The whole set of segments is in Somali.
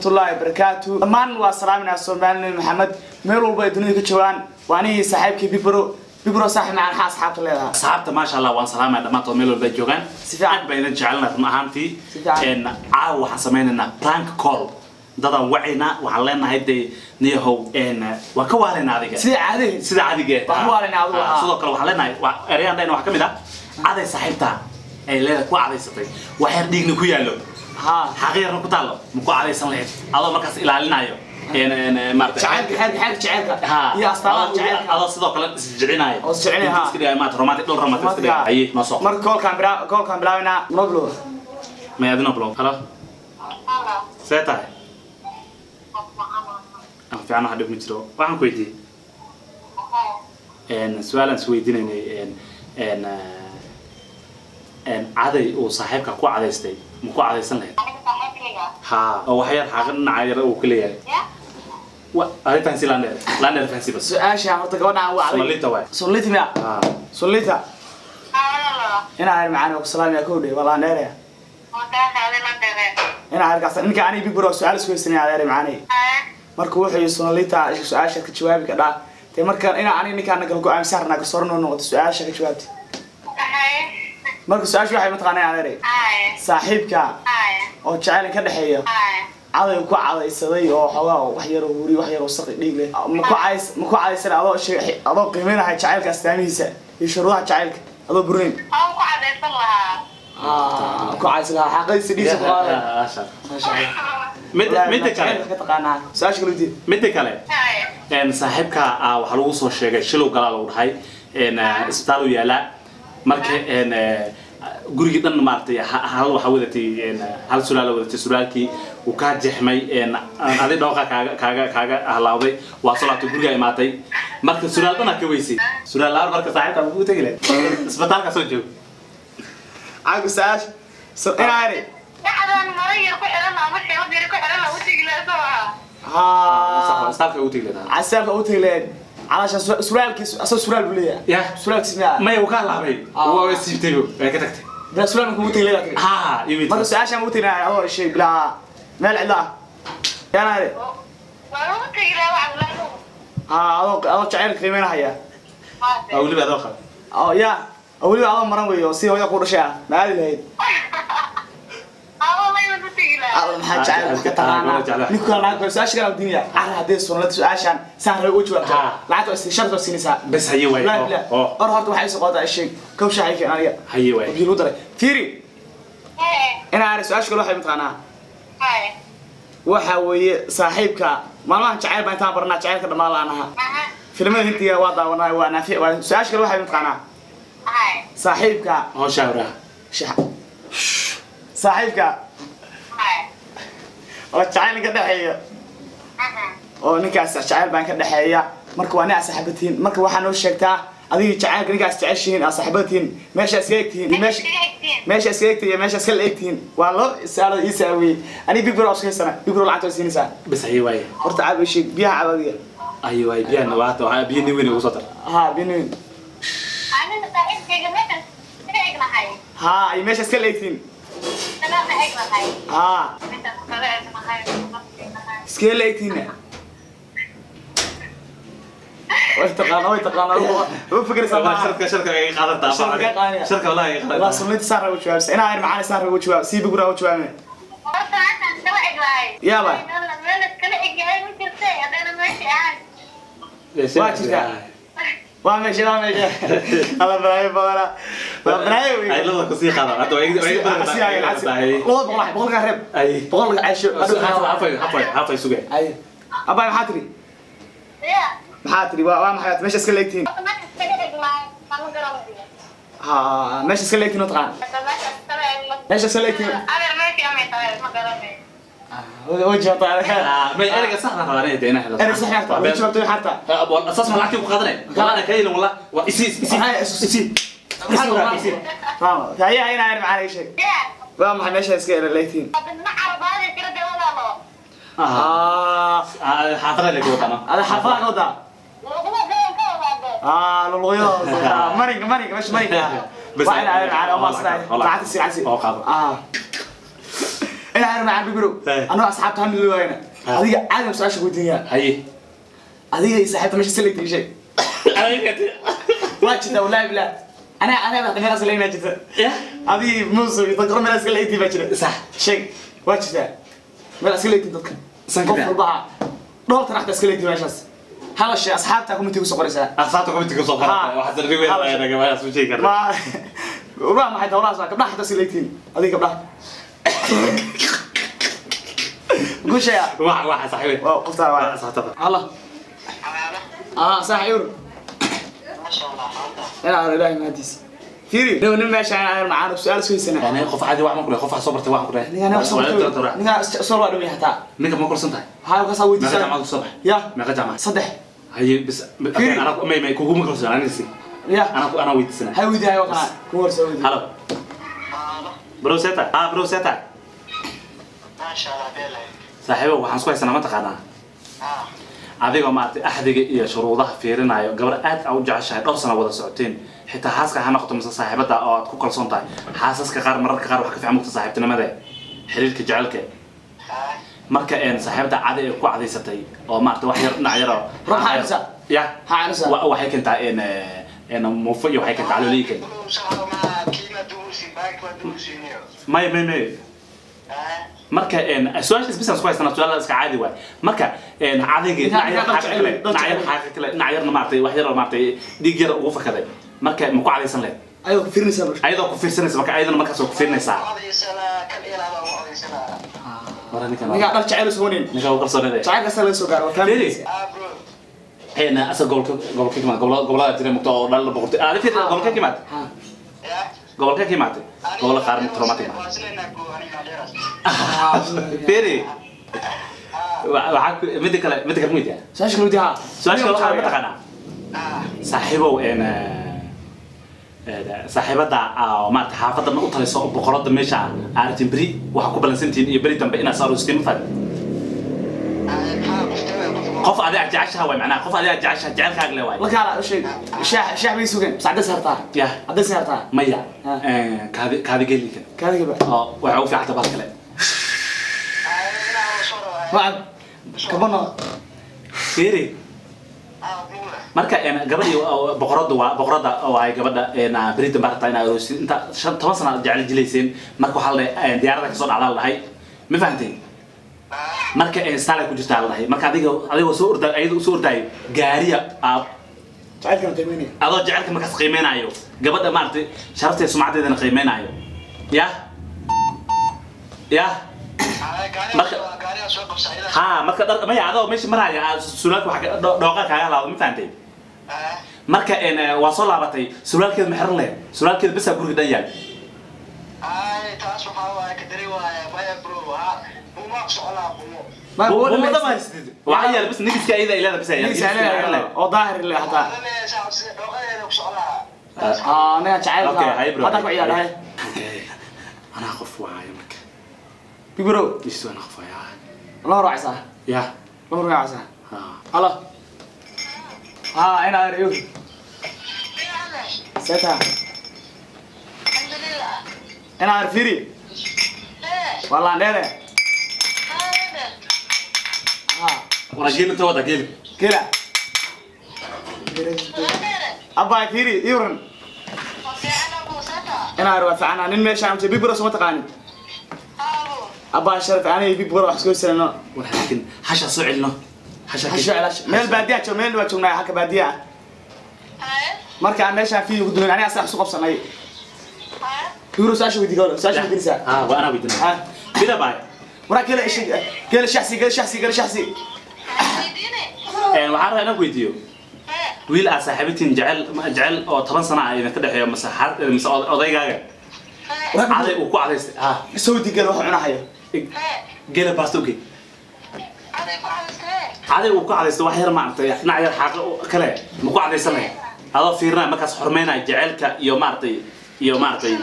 waraxmatullaahi wabarakaatu dhammaan waa salaaminaa soomaalina maxamed meel walba ay dunida ka joogaan waa anigii saaxiibkii bibro bibro saaxib macaan maxaa asxaabta leedahay asxaabta maasha allah waan salaamaya dhammaantood meel walba ay joogaan Si fiican. aad baan idin jecelna run ahaantii Si fiican. Een, caawa waxaan samaynaynaa prank call dadaan wacaynaa waxaan leenahay dee niyahow een, waan ka waalaynaa adiga sida caadihii sida cadigee Waan ka waalaynaa adigu, Ah, ah. sidoo kale waxaan leenahay waa ereyaan dhayna waxaa ka mid ah caday saaxiibta ay leedahay ku cadaysatay wax yar dhiigna ku yaallo haa xaqiirna ku taallo ma ku cadaysan lahayd adoo markaas ilaalinayo Een, een, een, maaragtay- jacaylka xeerka xeerka jacaylka Ha. iyo astaamaha Adoo- jacaylka adoo sidoo kale isjecinayo Oo isjecinayo, ha. iska dhigaya maanta romantic dhul romantic iska dhigaya haye noo soo marka koolkaan bilaa koolkaan bilaabaynaa noblo may adina blow halo see tahay aan fiican waxa dhib ma jiro waxaan ku weydiiyey een su-aalaan is weydiinaynay een een eh, een caday uu saaxiibka ku cadaystay ma ku cadaysan lahayd ha oo wax yar xaaqin dhinaca yar uu ka leeyahay wa adi fansi lander lander fansi bas su-aasha horta gabadhaan wacday somalita waay solita miya ha solita inaa reer macaan oo ku salaamaya kow dhe walaa neeraya inaa reerkaas ninka aniga bibro su-aal isku haysanaya adeer macaanay marka wuxuu yihi sonalita su-aasha ka jawaabi ka dhaa te marka inaa aniga ninkaana kala go-aamisa harnaa ka soran oo noqoto su-aasha ka jawaabta marka su-aasha waxay mataqaanaa adeeray saaxiibka oo jacayl ka dhexeeya caday ku cadaysaday oo xoogaa wax yar oo wuri wax yar oo saqi dhiig leh ma ku cadays ma ku cadaysan adoo sheeg adoo qiimeynahay jacaylka astaamihiisa iyo shuruudaha jacaylka adoo burnayn Ah, ku cadaysan lahaa xaqadiisa dhiisa ku qaaday midda midda kale ka taqaanaa su-aasha kale wadiid midda kale een saaxiibka ah waxaa lagu soo sheegay shilow galaa lagu dhahay een eh, isbitaal uu yaalaa marka een eh, gurigii dhan maaragtay ha- hal waxaa wadatay een hal sulaala wadatay sulaalkii uu kaa jeexmay een adi dhooqa kaaga kaaga kaaga halawday waa soo laabtay guriga imaatay marka sulaal dhanaa ka weysay sulaal laar marka saaxiibka muxuu tegi lahay isbitaalka soo joog caagu su-aasha so inaa iri haa isbitaalka ugu tegi lahaa casaabka u tegi lahayd calaasha suraalkiis asoo suraal buu leeyahay ya suraalkiis miyaa maya uu ka laabay Ah. waa siibtay way ka tagtay bilaa suraal markuu u tegi leeyahay tiri ha yimid marka su-aashaan u tegi lahayd adoo shay bilaa meel cidla ah yaanaa iri haa adoo adoo jacayl qiimeynahaya waa weliba adoo qaba oo yaa oo weliba adoo maran weeyo oo si hooya ku dhashay ah ma aadi lahayd alla maxaa jacayl wax ka taqaanaa ninku kala lacag kale su-aasha kale diinaya cara haddii sunalada su-aashaan saan rabay uga jawaabto Ha. lacagta waa sharta waa siinaysaa bes haye waay لا oo لا oo or horta waxay soo qaadaa sheeg kow shaxay keen aniga haye waay biil u daray fiiri ina ari su-aasha kale waxay mataqaanaa waxa weeye saaxiibka maalmahan jacayl baan intaan baranaa jacaylka dhammaan laan ahaa filimada hindiga waa daawanaa waa naafic waa su-aasha kale waxay mataqaanaa saaxiibka oo shawraha shax saaxiibka oo jacayl ka dhexeeya oo ninkaas jacayl baan ka dhexeeya marka waa nin aad saaxiibatihiin marka waxaa noo sheegtaa adigii jacaylka ninkaas jeceshihiin aad saaxiibatihiin meesha iska egtihiin iyo meesha meesha iska egtihiin iyo meesha iska la egtihiin waa loo isaalada ii saawiyey aniga big bro iska haysana big bro lacagta waa siinaysaa bes haye waay horta caab sheeg biyaha caab adiga haye waay biyaha waata waxaa biyo nin weyn ugu soo dar haa binuin haa iyo meesha iska la egtihiin haa iskee la egtihiin way taqaana way taqaana ugu fikiraysaa maaha sharka sharka ay qaadataa Sharka ay qaadaya. sharka wallahi ay والله qaadataa سنتي صار وجه جواب انا عارف معانا صار وجه جواب سي بقرا وجه جواب يابا. وامشي وامشي الله براي بقرا براي ay labada ku sii qaada hadda way way badan والله بقول بقول قرب ay بقول عايش hafay hafay hafay sugay اي ابا محاتري محاتري waa maxay meesha iska leegtiin ha meesha iska leegtiin taqaan meesha iska leegtiin وجه طالع may erga saxda raadinay deena hada انا صحيح وجه جواب حتى asaas ma lacagtii ku qaadanay qaadanay kayla wala waa isi isi isi فاهم فهي هنا عارف معانا ايش waa maxay meesha iska leegtiin اه xaafada la gootana هذا حفاظ وضع اه للغيوط مرق مرق مش مرق بس وعلى على على والله مصر والله. طلعت السي عسي أو قابل. اه انا adeer macaan bibiro Hey. anoo asxaabta hamid loo waayna Ha. adiga caadam su-aasha weydiinaya haye adiga iyo saaxiibta meesha salayta sheeg waa jirta wallaahi billah anaa anaa baa meelaas leynaa jirta ya adii muuse iyo dadka meelaas ka leeytii baa jira sax sheeg waa jirtaa meel iska leeytiin dadka San qof ka walba dhool taraxta iska leeytiin meeshaas hala shay asxaabta kumiti ku soo qoraysaa asaabta komitiga soo qorata Ha. waxaad rigu yeelanaga waa soo sheegi karna ma waa maxay dawlahaas waa gabdhaha xitaa iska leeytiin adiga gabdhaha guushaya waxa waxa saxiibe waa qoftaa waa saxtada الله اه صح يورو انا على الله ما ادري فيري لو نم ماشي انا معانا بسؤال سوي سنه yani qof caadi wax ma kule qof wax soo bartay wax ku dhahay انا اصلا انا صور واحد حتى ninka ma korsan tahay هاي قصا ودي meeqa jaamacad kusoo baxay يا meeqa jaamacad صدح haye bis Kiri. ana may may kuguma korsan anisi يا ana ana weydiisana هاي ودي هاي وقنا كور سوي halo bro seta ah bro seta saaxiibo waxaan isku haysanaa ma taqaanaa adigoo maaragtay axdiga iyo shuruudaha fiirinayo gabar aad aa u jeceshahay dhowr sana wada socoteen xitaa xaaska ha noqoto mise saaxiibada oo aad ku kalsoon tahay xaasaska qaar mararka qaar wax ka fiican mugta saaxiibtinimada xiriirka jecelka marka een saaxiibada cadi ay ku cadaysatay oo maaragtay wax yar dhinac yar oo Ruux xaalisa? ya ها انا صح wa- waxay keentaa een een muufo iyo waxay keentaa calooliyi keenta may may may marka een su-aashaas bisaan isku haysanaa su-aala iska caadi waay marka een cadayga Intaa- dhinac yar intaa xaaqa kale dad dhinac yar jecel. xaaqa kale dhinac yarna maaragtay wax yar oo maaragtay dhiig yar ugu fakaday marka ma ku cadaysan lehed ايوه فيرني سبر ayadoo ku fiirsanaysa marka ayadana markaas waa ku fiirinaysaa mara ninkan نيجا دار جعل سونين ninka u kalsoonade جعل قصا لسو غار وكان Firi. een asa gobolka gobolka kimaad gobolada gobolada jira mugta oo dhalada boqortay aad fiir gobolka kimaad ها gobolka kimaad gobolka qaar mugta romatic Firi. waxaa ku- midda kale midda kale mid yahay ساش كلو دي ها su-aasha kale waxaa mataqaanaa saaxiibow een saaxiibada oo maarata xaafadda u taliso oo boqorada meesha aartin beri waxaa ku balansantihiin iyo beri dambe inaad saarostiin ma fahmi qof adiga jeceshaha waay macnaha qof adiga jeceshaha jecelkaaga le waay لك على شيء شاح شاح بيسوقين بس عدس هرتا ya عدس هرتا maya Ha. kaadi kaadi geelikan كذا كذا oo waxaa u fiicanta bal kale بعد كبرنا fiiri marka een gabadhii oo- boqorada waa boqorada oo ay gabadha een beri dambe rabtaa inaa aroosid inta shan toban sana jecel jilayseen marka waxaa la dhahay diyaarada kasoo dhacdaa la dhahay ma fahanteen marka een style ku jirtaa la dhahay marka adiga adigoo soo orda ayada soo ordaayo gaariya aad تعال كم تميني adoo jecelka markaas qiimeynayo gabadha maaragtay sharafteeda sumcadeedana qiimeynayo ya ya ha marka dhar maya adoo meesha maraya aad sulaalka waxa ka- dho- dhooqa kaaga laado ma fahantay marka een waa soo laabatay sulaalkeeda ma xiran leh sulaalkeeda bisaa guriga dhan yaal ما Buu- بقول buu ما dhan ma haysatid. waxaa yaal bis nigiska iyada ilada bisa yaal نيجي nigiska xiran leh. سالي او ظاهر اللي حتى اه انا تعال Okay, hay bro. هذا كويس هاي Okay. anaa qof waayo marka بيبرو isu anaa qof waayo الله راعي صح ya الله راعي صح ha الله ها انا اريو سيتها انا عارفيري والله نيره ها wala geeli inta wada geeli كده ابا فيري يورن انا اروح فعنا نين ماشي عم تبي برو سما تقاني ابا شرف انا يبي برو احسكو سنه war laakiin hasha soo celino hasha حشو علاش ميل باديه جو ميل وجهنا حكا باديه marka aan meeshaan fiiyo ku duwan aniga sax soo qabsanay yuro saasha wadi galo saasha wadi saa ha waa anaa weydina ha bida baay wara kale ishi kale shaxsi kale shaxsi kale shaxsi een waxaan rabaa inaan ku weydiiyo wiil aad saaxiibatiin jecel jecel oo toban sana ah idinka dhexeeyo mise xar- mise od- odaygaaga caday uu ku cadaystay ha soo di galo wax cunahayo gela baastoge caday uu ku cadaystay wax yar maaragtay dhinac yar xaaqa u- kale ma ku cadaysan lahayd adoo fiirinaya markaas xurmeynaya jecelka iyo maaragtay iyo maaragtay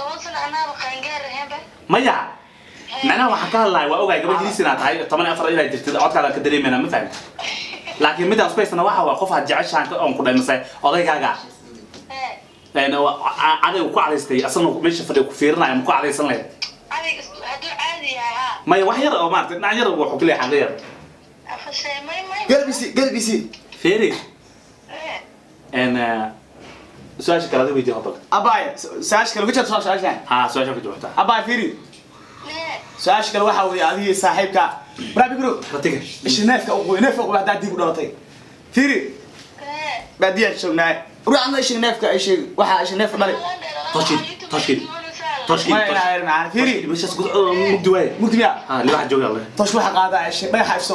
maya macnaha waxaan ka hadlahay waa ogaay gabadh hiis inaad tahay toban iyo afar ilaa jirtid codkaada ka dareemayna ma fahmi laakiin midaan isku haysana waxa waa qof aad jeceshaan ka oon ku dhaymasay odaygaaga een waa- ca- caday uu ku cadaystay asagna meesha fadhiya ku fiirinaya ma ku cadaysan lahayd caadi hadduu caadi yahay ha maya wax yar oo maarata dhinac yar wuxuu ku leeyahay xaqi yar afashay may may galbisi galbisi feeri Eh, en su-aasha kale adiga weydiin hadal abaya su-aasha kale ku jirta soo su-aashan ha su-aasha ka jawaabta abaya fiiri eh, su-aasha kale waxaa weeye adigii saaxiibka baraabi guro ratiga ishi neefka uqoy neefka uqoy haddaa dib u dhalatay fiiri eh. baadiyaan joognaa ruuxna ishi neefka ishi waxaa ishi neefka dhalay Toshid, Toshid, Toshid. maya inaa yar macana fiiri meeshaas gud mugdi waaye mugdiya ha libaxa jooga alle tosh waxa qaadaa ishi dhagaxa ifso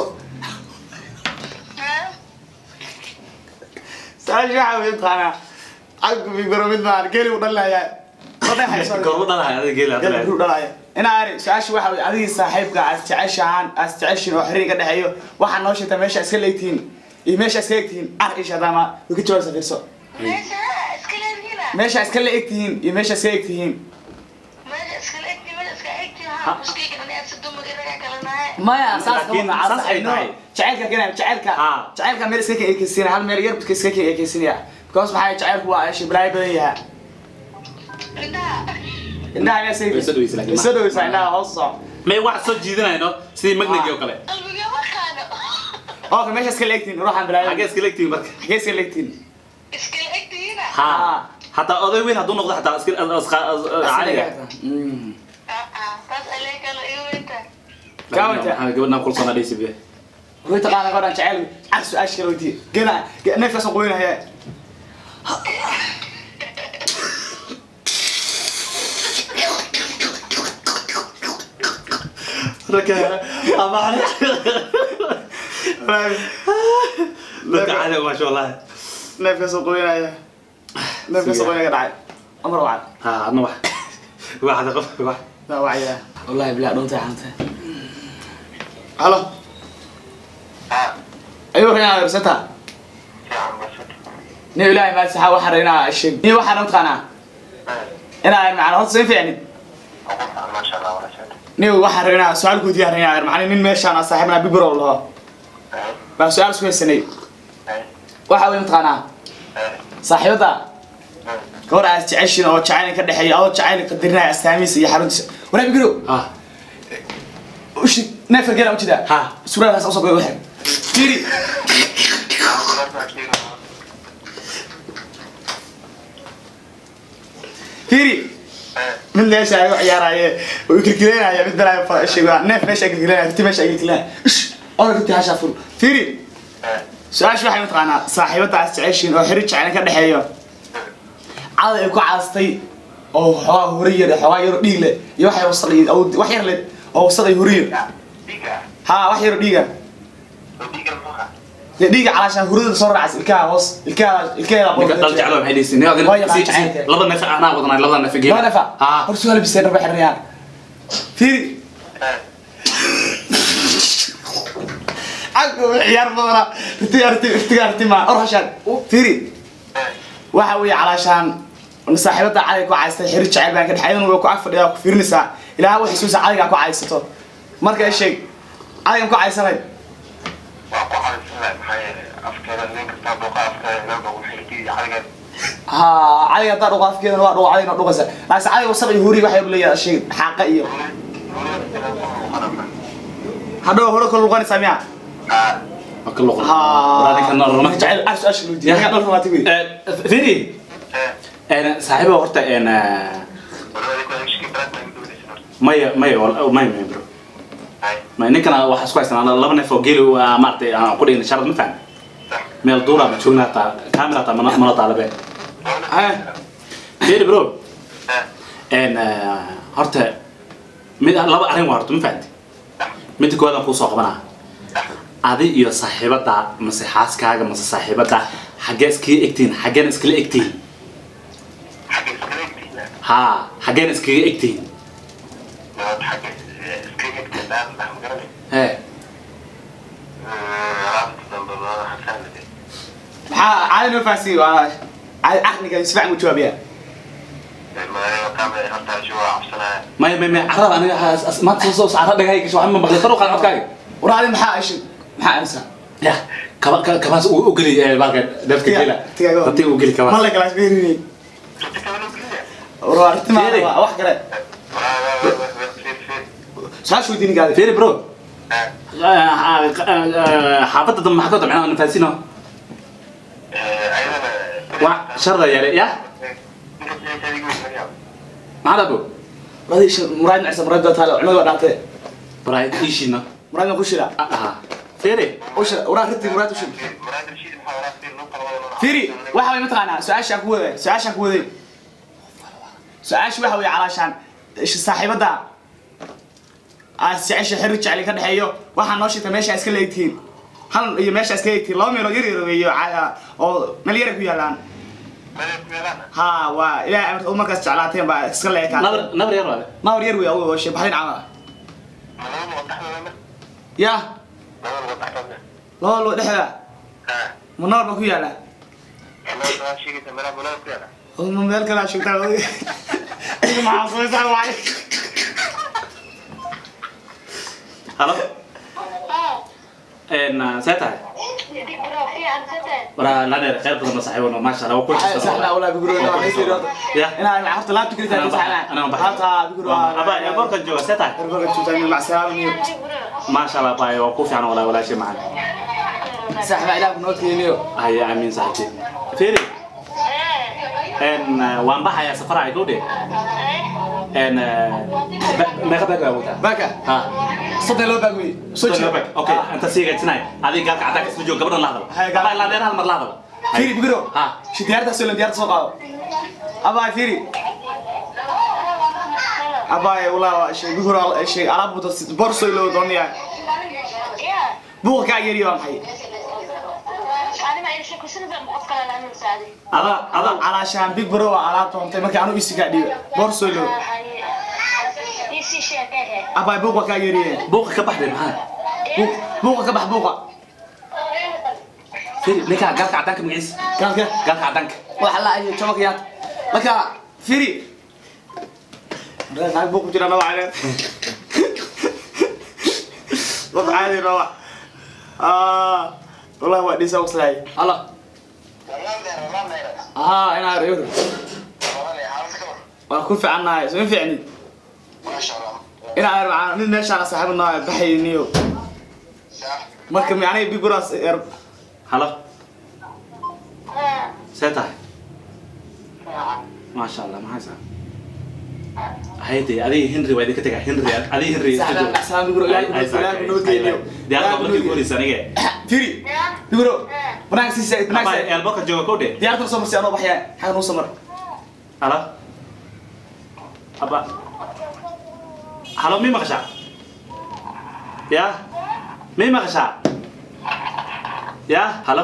su-aasha waxaa weeye taqaanaa caggu bigoro mid maan geli u dhalayaa ma dhagaxa ifso gorbo dhalahay adiga geeli geli hadda buu dhalaya inaa ari su-aasha waxaa weeye adigii saaxiibka aad jeceshahaan aad jeceshiin oo xiriir ka dhexeeyo waxaa noo sheegtaa meesha iska leegtihiin iyo meesha iska egtihiin ar isha hadaama way ka jawaabsa fiirso meesha iska leedihiina meesha iska la egtihiin iyo meesha iska egtihiin meesha iska leegti meesha iska egti ha muskayga dhinaca si dumagi raga kala nahay maya saas Laakiin kama saas ay tahay. jacaylka keenaya jacaylka Ha. jacaylka meel iska ekeysiina hal meel yar iska ekeysiinaya because maxaa jacaylku waa ishi balaayo badan yaha indhaha indhaha ayaa Way soo dhaweysa laakiin ma- soo dhaweysa indhaha hoos soco may wax soo jiidanayno sidii magnagi oo kale qalbiga maqaano okay meesha iska la egtihiin ruuxan balaayo xagee iska leegtiin marka xagee iska la egtihiin iska egtihiina ha hataa oday weyn hadduu noqdo xataa iska caaliga Mm. taas alee kala igu weynta Kaawinta. gabadhan kulsoona dhaysi be way taqaana gabadhan jacayl cag su-aasha kale weydiiye gela neefkaas oo qoynaya raka ama dadka caaliga maasha allah neefkaas oo qoynaya neefkaas oo qoynaya dhacay amar wacad ha adna wax waxda qof wax لا وعيا والله بلا دونت حانت الو ايوه يا رستا ني والله ما سحا وحرينا الشيء ني وحنا متقنا انا معنا هو سين فيعني ني وحرينا سؤال كود يا معنا نين ميشان صاحبنا بيبرو الله با سؤال سوي سني waxa way mtaqaanaa saaxiibada gabar aad jeceshiin oo jacayl ka dhexeeya oo jacayl qadarinaya astaamiisa iyo xaruntiisa walaal bigrow ha ushi neefka geela u jidaa ha suraalkaas usoo goy waxay fiiri fiiri mid meesha ay u ciyaaraaye oo kirkireynaya mid balaayo fa sheega neef meesha ay kirkireynaya ti meesha ay kirkireynaya ish oo runtii hasha fur fiiri su-aasha waxay mataqaanaa saaxiibada aad jeceshiin oo xiri jacayl ka dhexeeyo caday ay ku caastay oo xoogaa hore yar xoogaa yar dhiig leh iyo waxay wasaq iyo oo wax yar leh oo wasaq ay hore yar ha wax yar dhiiga dee dhiiga calaashaan hurada soo raacas ilkaha hoos ilkaha ilkaha ninka dal jeclo maxay dhaysi nin Waa yaqaan adina jacaylka. laba neef anaa wadanay labada neef geela waa nafa ha hor su'aal bisay raba xirnayaan fiiri عقب عيار بدنا رتي رتي رتي رتي ما أروح عشان فيري waxa weeye calaashaan saaxiibada cadayga ku caystay xiriir jacayl baan ka dhexeedan way ku agfadhiyaa ku fiirinaysaa ilaaha waxay suusa cadayga ku caysato marka ay sheeg cadaygan ku caysanay ha cadayga haddaa dhuqa afkeedana waa dhuqa cadayna dhuqaysa laakiin cadayga wasaq iyo huri waxay leeyahay sheeg xaaqa iyo hadhow hore kala luqanaysaa miya maka luqan walaalikan norma jacayl ash ash loo diiday ka dhulka maati weey firi saaxiiba horta een maya maya wal- maya maya bro maya ninkana waxaa isku haysanaa laba neef oo geeli waa maaragtay aan ku dhigin sharad ma fahmi meel duura ma joogna hataa kaamira hataa mana mana taalabe firi bro een horta mid laba arrin waa horta ma fahanti midda koowaad aan kuu soo qabanaa adi iyo saaxiibada mase xaaskaaga mase saaxiibada xaggee iskaga egtihin xaggeena iskala egtihin haa xaggeena iskaga egtihin hee maxaa caadi noo fahansiiye waa caadi caqliga si fiican u jawaabiyaa maya maya maya carrada aniga has- as- maanta soo soo carra dhagahay gasho waxaan ma maqlay kor u qaad codkaaga war adi maxaa ashi maxaa amsa ya kaba ka- kabaas u u geli eh, baalka dafka gela dadka u geli ma kabaas la galaas beerinay war waa artimaa Fiiri. waa wax kale su-aasha weydiin gaadi fiiri bro xaafadda dambe maxaa ka wada macnaha nafaasino waa sharda yeele ya maxaa dhabo radii shi muraad macsa muraad baa taale cunada waa dhaatee baraay iishina muraad baan ku shila aha fiiri u shila waraa rintii muraad u shila fiiri waxa way mataqaanaa su-aashaan ku waday su-aashaan ku waday su-aasha waxa way calaashaan ish- saaxiibada aad jecesha xirri jecli ka dhexeeyo waxaa noo sheegta meesha iska leegtihiin hal iyo meesha iska leegtihiin laba meelood yar yar weeyo ca- oo meel yara ku yaalaan ha waa ilaahay amarka u markaas jeclaateen baa iska leekaan nabar nabar yar waale nawr yar wey oo shee baxdin camal ya laba loo dhexda ma nawr ba ku yaala oo ma meel kale aad sheegtaa adiga maxaa samaysaa waay halo en see tahay waraa laneer khayr badan oo saaxiibano maasha allah waa ku saxna wala biguro ina haysiiro ya ina ma horta laabta kaliya Anaan tahay baxay, saxna anaan baxay. hata biguro aba airportkan jooga see tahay ergoga tuutay mac salaam maasha allah baa waa ku fiican walaa walaashay macaan saxna ilaa ku noodkeeniyo haya amiin saaxiibtay fiiri en waan baxayaa safar ay gowdhe en meeqa bag baa wataa baka ha saddex loo baagmay soo Soo jeeda bag okay inta sii gajinay adiga gaalka cadda kasoo jooga gabadhan la hadal Haya, gaal- aba ilaa dheer hal mar la hadal firi biguro ha shi diyaarta soo diyaarta soo qaado abaa firi abaa wala shay biguro shay alaab buta borso loo doonaya buuqa ka yari waa maxay ada ada calaashaan big bro waa alaab toontay markii anu isi kaa dhiiba borso loo abaa buuqa ka yariyeen buuqa ka baxday maxaa Buuq- buuqa ka bax buuqa firi ninka gaalka caddaanka magaciisa gaalka gaalka caddaanka waxa la ayo jamakiyaad marka firi naag buuq ku jira nawa caleen dad caadi nawa wallahi waa dhisa uslahay ala aa inaa reer waa ku fiicannahay soo fiicni inaa reer macaan mid meeshaan saaxiibnaa baxayniyo marka macnaha big bros er halo see tahay maasha allah maxaa saa hayde adiga henry waa idinka tegaa henry adiga henry Saxdaan, saxdaan, big bro, ilaahay ku- ilaahay ku noo geeyo. diyaarka Ilaahay ku noo markii geeyo. guuraysa anige firi big bro banaanka sii aba banaanka eelboka jooga kowdhe diyaarta soo marsi anoo baxyaa xaga noo samar halo aba halo mi maqashaa ya mi maqashaa ya halo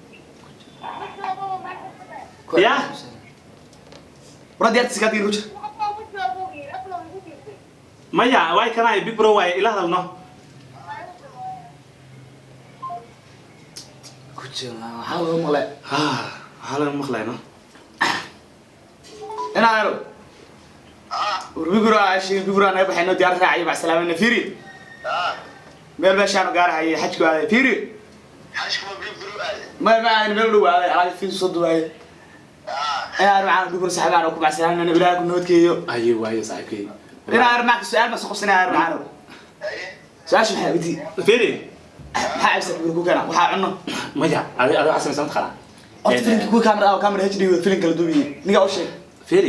ya wara diyaarta si kaadgin ku jir maya waay kanay big bro waay ila hadalno ku jir waxaa laga maqle waxaa laga maqlayno inaa ero war biguro shi biguro naga baxayno diyaar raacayo mac salaamina firi meel meeshaanu gaarahayay xajku aaday firi ma ma aadan meel dhow aaday alaab fiis soo duwaaye inaa ero macaan biguro saxibaan ku mac salaamina ilaahay ku noodkeeyo aye waaye saaxiibkay inaa ero mac su-aal ma soo qabsanaya ero macaan su-aasha maxaa widi firi maxaa cabsa biguro ku keena waxaa cunno maya adi adi waxaa samaysan taqaanaa horta filimka kuwa camera ah camera HD wada filim kala duubiye niga u sheeg firi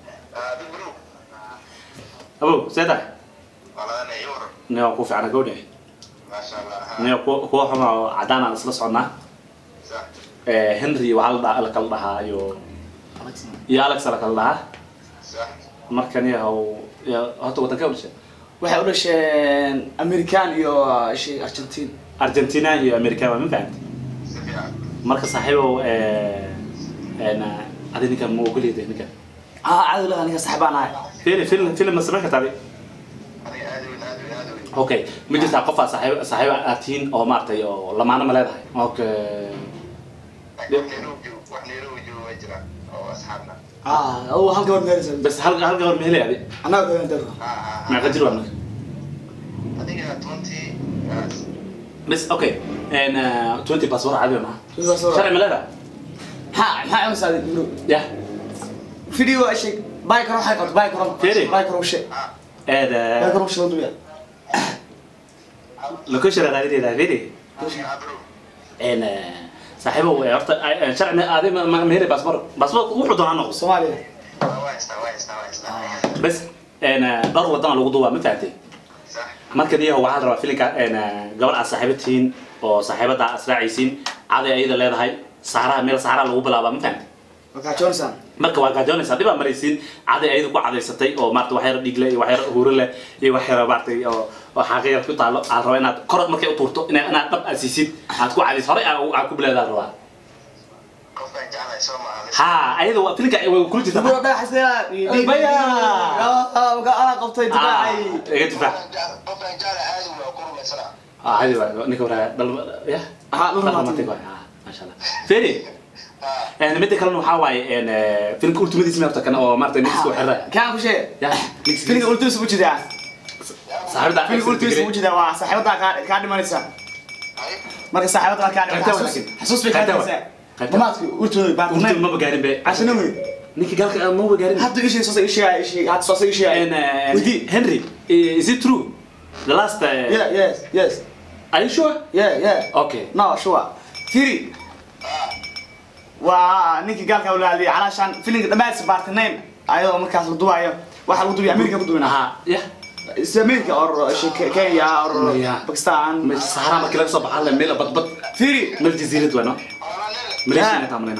abow see tahay nio ku fiicana gowdhe nio kuwa xuma oo caddaan aan isla soconnaa henry waxaa la dha- la kala dhahaa iyo iyo alex la kala dhahaa markan yahow ya- horta waddanka udhashay waxay u dhasheen american iyo shay argentine argentina iyo america waa ma fahamti marka saaxiibow adi ninkan ma ogoliyada ninkan ah caadi laha ninka saxibaan ahay film film film ma samayn kartaa adi okay ma jirtaa qofaa saaxiib saaxiib aad tihiin oo maaragtay oo lamaano ma leedahay okay ah oo hal gabar meeraysa bas hal hal gabar ma helay adi annaga gaban daro meeqa jir waa marka bas okay twenty bas war cadi maaha sharci ma leedahay maxaa maxaa u saaday bro ya video ay sheeg bay karo waxay qabto bay karo Firi. bay karo sheeg bay eed karo sheeg duya location raadinayda firi een saaxiibo way horta sharci aadi ma meeri passport passport wuxuu doonaa noqo soomaaliya bas een dhowr wadan lagu duubaa ma fahamtay marka diyaha waxaa la rabaa filinka een gabadh aad saaxiibo tihiin oo saaxiibada aad israacaysiin caday ayada leedahay saaraha meel saaraha lagu bilaabaa ma fahamtay markaa johnson marka waa gaajoonaysa dhibaa maraysiin caday ayada ku cadaysatay oo maarata wax yar dhiigle iyo wax yar huuro leh iyo wax yar maaragtay oo oo xaaqi yar ku taalo aad raba inaad kor markay u tuurto ina inaad dhab aad siisid aad ku cadays horey aad aad ku bilaadaad rabaa ha ayada waa filinka way kula jirta diburo dhagaxasdeeda Baya. anaa qabtay difaacay iga difaac ah hadi waa ninka waraa dhal ya Aha, dhal romantic romantic. waay ah masha Allah feri een midda kalena waxaa waaye een filimka ultimadiisa meerta kana oo maarata niska xirra kaan ku sheeg ya filinka ultimis u jidaa saaxiibada filinka ultimis u jidaa waa saaxiibadaa kaa kaa dhimanaysa marka saaxiibadaa kaa Qaybta dhimanaysa wanaagsan. xasuus bay kaa Qaybta dhimanaysaa Qaybta. dhammaadki ultooda urtun baartamayn ma gaarin be cashana wey ninka galka ma wa gaarin hadda ishii soo ishii ishii hadda soo ishii And, uh, Widi. Henry, is it true? The last. Uh, yeah yes yes Are you sure? yeah yeah Okay. no sure firi waa ninkii gaalka walaaliya calaashaan filinka dhammaadisa baartanayn ayadoo markaas la duwaayo waxaa lagu duwaya amerika ku duwina Aha. Yeah. is america or uh, Ke- kenya or Yeah. pakistan مش سهرة ما كلا صباح على ميلا بط بط firi من الجزيرة وين؟ مليش Yeah. هنا تعملنا.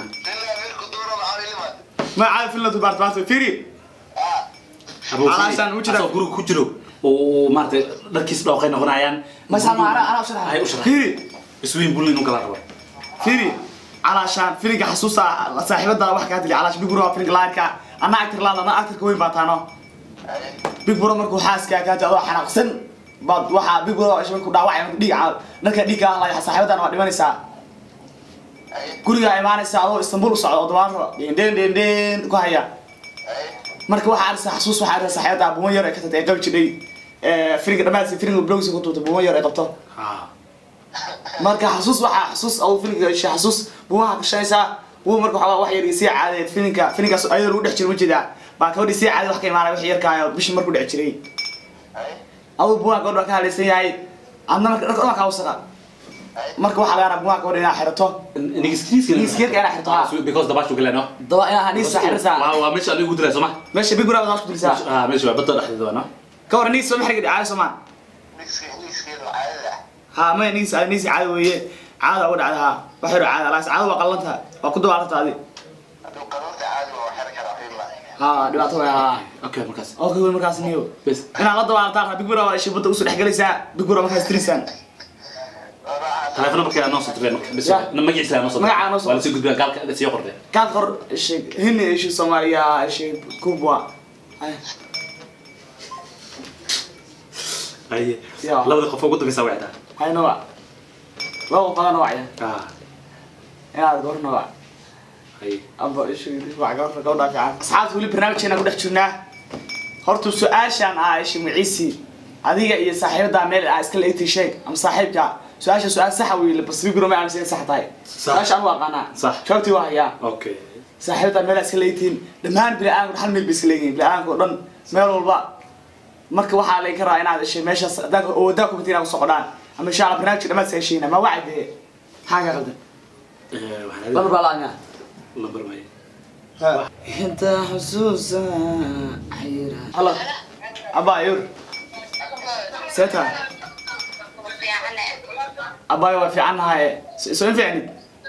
ma caadi filinla du baartamaanta firi أبو علشان وجدك. أصلا جرو كجرو ومارت ركيس لو قينا غنايان. ma sama ana ana usharaxa هاي وشرح. firi اسوين بولين وكلا ربع. firi calaashaan filinka xasuusta saaxiibada wax kaa dili calaash big bro filinka laadka ana actor laad ana actorka weyn baa taano big bro markuu xaaska kaa jado xanaaqsan baad waxaa big bro isha markuu dhaawacay markuu dhiig caal marka dhiig kaa hadlaya saaxiibadan waa dhimanaysaa guriga imaanaysa adoo istanbul u socdo oo dabaaro dhen dhen dhen ku haya marka waxaa arisa xasuus waxaa arisa saaxiibada buuman yar ay ka tatay ay qabi jidhay filinka dhammaadsi filinka blogsi ku tuurtay buuman yar ay qabto آه. marka xasuus waxaa xasuus au filinka isha xasuus buumaha kashanaysaa buu marka waxaa wax yar sii caadeed filinka filinkaas ayadoo lagu dhex jiro ma jeedaa baa gabadhi sii caadeed wax ka imaanay wax yarkaayo bishii markuu dhex jiray aduu buumaha gabadha waa ka hadlaysan yahay adna marka dharka dhan kaa wasaqa marka waxaa laga rabaa buumaha gabadha inaad xirato نيجسكريس Nigiskriiska inaa xirto, ha. because the bash وكلا نو. daba inaad haniisa xirisaa waa meesha adigu ku diray soo ma meesha big brother ku dilisaa ah meesha waa badda dhexdeeda waa no ka war niis soo maxriga dhacay soomaan ha maya niis niis caado weeye caada uga dhacda ha wax yaro caada alaas caado waa qalanta waa ku dabaalanta adi ha dhibaato way ha okay markaas okay wey markaas niyo bes inaad la dabaalantaan big brother isha badda usoo dhexgelaysaa big brother markaas tirisaan telefoon markaa noo soo diray marka bes Ya. magaciisa noo soo Magacaa noo soo- waa la soo gudbaa gaalka sii qortay kaad qor isha hinni isha soomaaliya isha kubwa ay Ya. labada qof ugu dambeysa wacda hayna waa laba badan wacya ah inaad gorna waa ay amba isha waa gabadha gabadha fiican asxaabta weli barnaamijkeena ku dhex jirnaa horta su-aashaan ah isha maciisi adiga iyo saaxiibada meel aa iska leegtay sheeg ama saaxiibka su-aasha su-aal saxa wey bas big brother ma aaminsan in sax tahay su-aasha anu aqaanaa Sax. jawaabtii waa hayaa okay saaxiibada meel iska leeyihiin dhammaan bini-aadamku hal meel bay iska leeyihiin bini-aadamka oo dhan meel walba marka waxaa laga rabaa inaad ishay meeshaas haddaad oo wadaa ku inaad kusoo qodhaan ama insha allah barnaamijka dhammaad iska heshiina ma wacay dee maxaa ka qaldan eh waxaan lamar baa la-anya lambar may inta xusuusa xayira halo abaayur seeta abaayo waa fiican nahay soo in fiicnid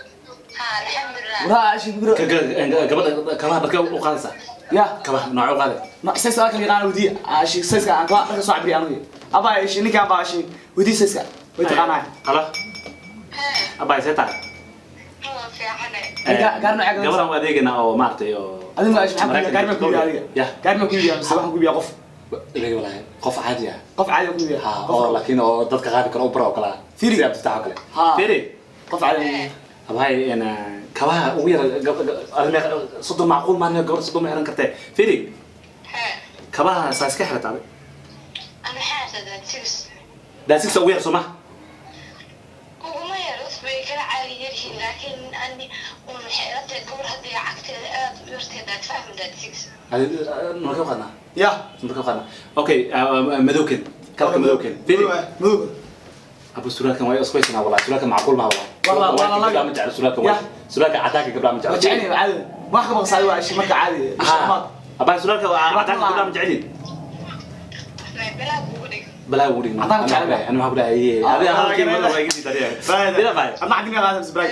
waraa ashi bigro gabadha kabaha dharka u qaadaysa ya kabaha nooca u qaaday no sayska waa kala yaqaana wadiya ashi sayska aan kala dharka soo cabiri anugu abaayo ashi ninkaan baa ashi wadiya sayska way taqaanahay halo abay see tahay Ga- gaar nooca gadaysa? gabadhan u adeegana oo maaragtay oo adiga ma ashi maxaa ku gaari ma ku yihi adiga ya gaari ma ku yihi mise waxaan ku yihi qof adeega walahi qof caadi ah qof caadi ku yihi ha oo laakiin oo dadka qaadi karo u bara oo kale ah Firi. si abtitax oo kale Ha. firi qof caadi ku yihi abhay en kabaha ugu yar arime soddon macquul maan gabadha soddon ma xiran kartee firi kabaha saa iska xirata adig daasigsa ugu yar soo ma marka qaadnaa ya marka qaadnaa okay madowken kalka madowken firi madow abu suraalkan waa isku haysanaa walaa suraalkan macquul maha walaa Wallah, wallah, gabdhaa ma jecla suraalkan Ya. waa suraalka cadaanka gabdhaa ma waa jecla jecel yahay caadi wax ka baqsaadi waa ishi marka caadi ha abaa suraalka waa Waa cadaanka wallah. gabdhaa ma jecelin bilaa kugu dhig balaa ugu dhigna Cadaan jecel yahay. ani maxaa ku dhahay Ah, adiga ah, halkii ah, mada ah. waa iga sii dariyay Baay. dila baay Adna cadina qaadam sbray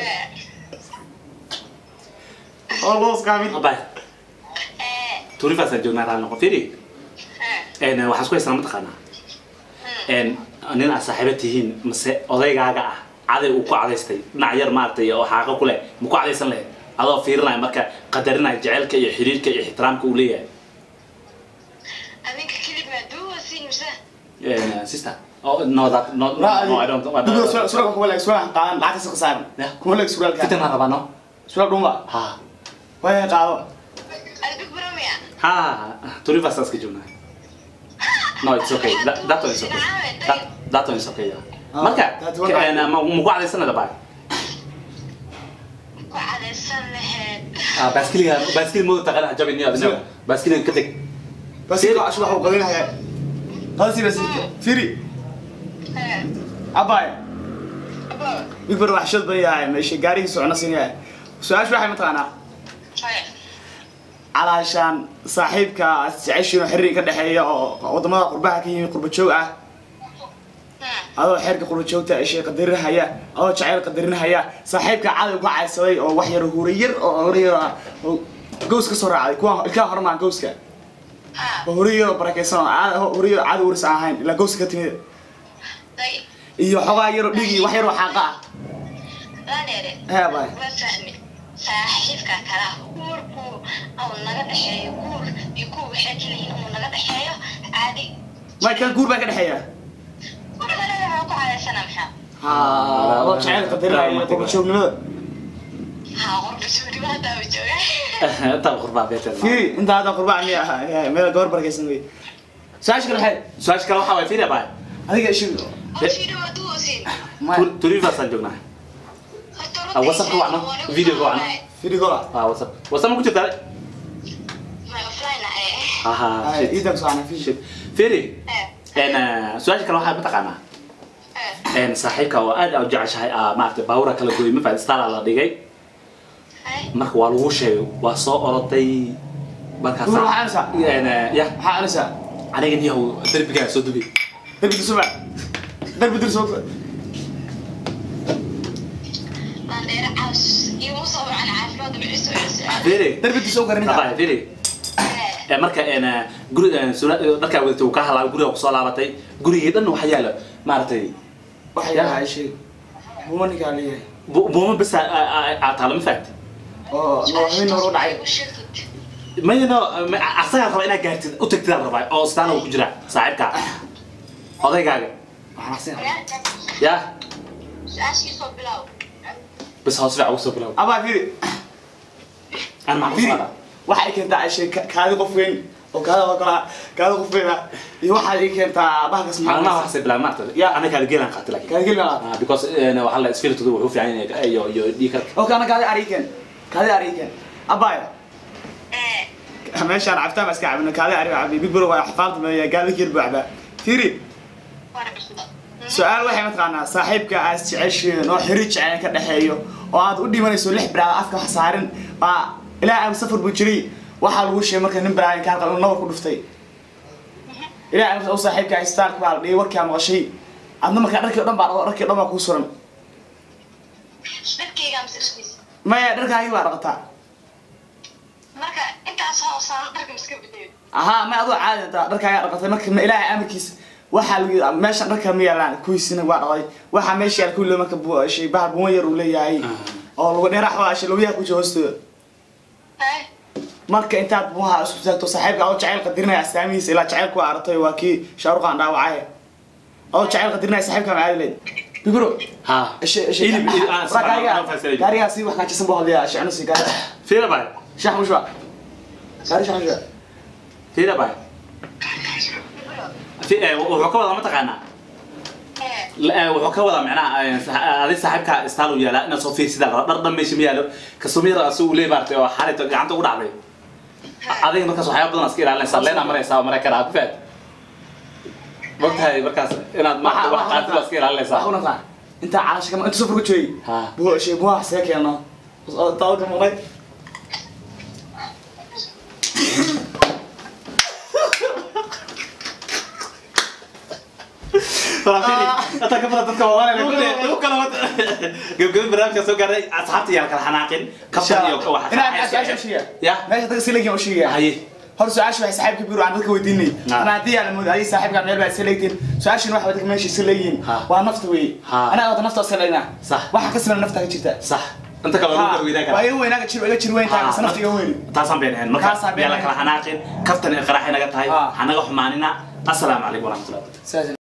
oo loos kaamin baay turifaasaan joognaa raali noqo fiiri een waxaan isku haysanaa mataqaanaa een nin aad saaxiibo tihiin mase odaygaaga ah caday uu ku cadaystay dhinac yar maaragtay oo xaaqo ku leh ma ku cadaysan lahayd adoo fiirinaya marka qadarinaya jecelka iyo xiriirka iyo ixtiraamka uu leeyahay adinka kelib maa duwasiin mise Een, sister oh no that no no, no I don't I Dugo don't sural kuma leeg sural qaadan lacag ka qasaaran Ya. kuma leeg sural ka fitan ma rabaa no sural dhuma ha way qaado adbig baramiya ha turifaas iska joognaa no it's okay that, that one is okay that, that one is okay yeah. Ah, marka that one een, ma ma ku cadaysanada baa ku cadaysan lahayd ah baaskiliga baaskil mooda taqana jabin iyo adina baaskiliga ka tag bas ila ashu waxa uu qadinaya qadasi bas firi abay big bar wax shad bayahay meesha gaariga socona sinaya su'aash waxay mataqaanaa calaashaan saaxiibka jeceshiino xiriir ka dhexeeya oo wadamada qurbaha ka yimid qurba joog ah adoo xeerka qurba joogta ishay qadarinahaya adoo jacayl qadarinahaya saaxiibka cadow ka caysaday oo wax yar huura yar oo hore yar ah oo gows ka soo raacday kuwa ilkaha hormaan gowska oo hore yar oo barakaysan oo caado hore yar cadow waris aan ahayn ilaa gowska ka timid iyo xogaa yar oo dhig iyo wax yar oo xaaqa ah hee bay saaxiibka kala guurku uu naga dhexeeyo guur iyo kuwa waxay keliyiin uu naga dhexeeyo caadi may kan guur baa ka dhexeeya gurigana waxaa ku cadaysana maxaa haa adoo jacayl qadarinaya qurba joognimada haa qorba suuriba haddaa u jooga inta qurbaa beetel fiiri inta hadda qurbaa miya ah meel gabar barakaysan wey su-aasha kale maxay su-aasha kale waxaa waay fiiri baa adiga ishi hoshiidha waa duwasiin turifaasaan joognaa WhatsApp ka wacno, video ka wacno. fiiri gola ah whatsapp whatsapp ma ku jirtaa my offline eh haha shit iidan soo ana fiiri shit fiiri eh een su-aasha kale waxaa mataqaanaa eh een saaxiibka oo aad u jeceshahay aa maaragtay baawura kala gooyay ma fahamtay stala la dhigay eh marka waa lagu sheegay waa soo oroday markaas Duur waxaa ansa? een ya maxaa anisa aniga niyahow derbigaa soo dubay darbi dirsuba darbi dirso landheere caws iyo musa wacan caafimaad maciiso ciise fiiri darbi dirso garinta Abay, fiiri eh ee marka een guri een sura dharkaa wadatay uu ka halaabay guriga ku soo laabatay gurigii dhan waxa yaala maaragtay waxay yahay shay buma ninkaa leeyahay bu- buuma bisa aa taalo ma fahamtay oo nooxin hore u dhacay u sheegtid mayno asagaa raba inaad gaartid u tagtid aan rabaa oo staana uu ku jira saaxiibka odaygaaga waxaan xasin ya su-aashiisoo bilow bas hoos fiican ugu soo bilow abaa fiiri aan maxaa fiiri kusoo waxay keentaa shay kaadi qof weyn oo kaada oo kala kaada qof weyn ah iyo waxaad ii keentaa bahalkas maalmaha waxaasay bilaab maarta Ya. ana kaada geelaan qaatay laakiin kaadi gelma Ah, because een, waxaa la isfiltooda wuxuu fiican yahay iyo iyo dhiikarka oo kana kaadi ariiken kaadi ariiken abaayo eh meeshaan cabtaan baa iska cabina kaadi ari cabi big bro waa xafaalta meeya gaadi kir buu cabaa fiiri su-aal waxay mataqaanaa saaxiibka aad jeceshiin oo xiriir jecel ka dhexeeyo oo aad u dhimanayso lix bilaad afka wax saarin baa ilaa aan safar buu jiray waxaa lagu sheegay marka nin bilaad kaa qalin nabar ku dhuftay ilaa aan u saaxiibka istaalka baa la dhigay warkaa maqashay adna markaa dharkii o dhan baa dhaqo dharkii o dhan baa kuu suran dharkayga mise dharkiisa maya dharkaagii baa dhaqataa marka intaas hoosaan dharka miska bedelo ahaa ma adoo caadi intaa dharkaagaa dhaqatay marka ma ilaahay amarkiisa waxaa lagu meeshan dharka ma yaalaan kuwiisina waa dhaqay waxaa meesha yaal kulli marka bu- shay bahal buwan yar uu leeyahay oo lagu dheerax waa shay lagu yaa ku jiro hoostooda eh marka intaad buuha isku taagto saaxiibka adoo jacayl qadirinaya astaamihiisa ilaa jacaylku waa aragtay waa kii shaaruqaan dhaawacay adoo jacayl qadirinaya saaxiibka ma aadi leyd bigro ha ishe- ishe- Hilib- hilib- ah, Waraa gaariga- anoo fahamsanay. gaarigaa si wax kaajisan buu hadlayaa shicnu si gaari fiira baay shax mushba gaari shax mushba fiira baay Fi- eh, wuxuu ka wadaa mataqaanaa eh La- eh, wuxuu ka wadaa macnaha eh, sa- adi saaxiibka istaal u yaala inaad soo fiirsidaan raba dhar dhan meesha ma yaalo kasumiyar asi uu leey maartay oo xalayta gacanta ugu dhacday adiga markaas waxyaaba badan iska ilaalinaysaa leenaa maraysaa oo maray karaa ku faad mogtahay markaas inaad maarata wax qaatid waa iska ilaalinaysaa wax unaqaa intaa calasha kama inta safar ku joogay Ha. buu shay buuha see keeno dalka maqnay Hata ka badan dadka waa lagu kala wada gabgabin barnaamijka soo gaaray asxaabta yaa la kala xanaaqin kaftan iyo waxa inaan su-aasha ushiiya ya meesha dadka sileegin ushiiya haye hor su-aasha waxay saaxiibka biiro aan dadka weydiinay Ha. ana haddii aan moodo adiga saaxiibka meel baa iska leegtiin su-aashin waxa dadka meesha iska leeyihiin Ha. waa nafta wey Ha. anaa wada nafta iska leegnaa Sax. waxa ka siman nafta ka jirta sax inta kale lagu garweydaan waa kara iga weynaaga jir iga jir weyn tahay mise nafta iga weyn taasaan been ahayn marka Taasaan been yaa la kala xanaaqin kaftan iyo qaraxay naga tahay Ha. hanaga xumaanina assalaamu calaykum waraxmatullahi sidaas